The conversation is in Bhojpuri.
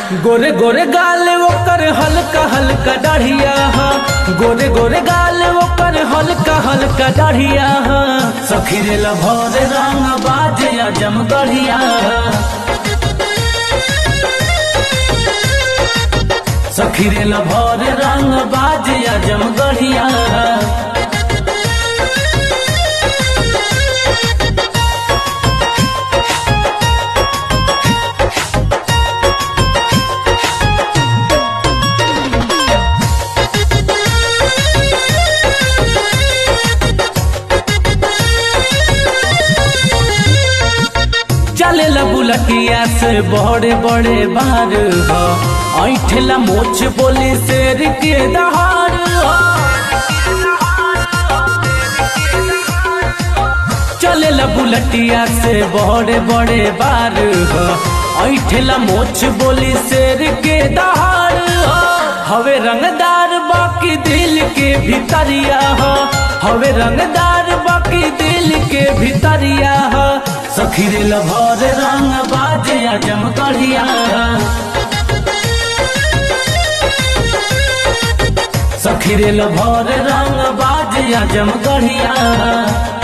गोरे गोरे गाल ओकर हल्का हल्का दाढ़िया हा गोरे गोरे गाल ओकर हल्का हल्का दाढ़िया हा सखी रे लभर रंग बाजे अजम गढ़िया सखी रे लभर रंग बाजे अजम गढ़िया चले बुलटिया से बड़े बड़े बार हो ऐठला मोछ बोली शेर के दहाड़ हो चले बुलटिया से बड़े बड़े बार हो ऐठला मोछ बोली शेर के दहाड़ हो हवे रंगदार बाकी दिल के भितरिया हो हवे रंगदार बाकी दिल के भितरिया हो सखी रे लभर रंग बाजे अजम कढ़िया सखी रे लभर रंग बाजे अजम कढ़िया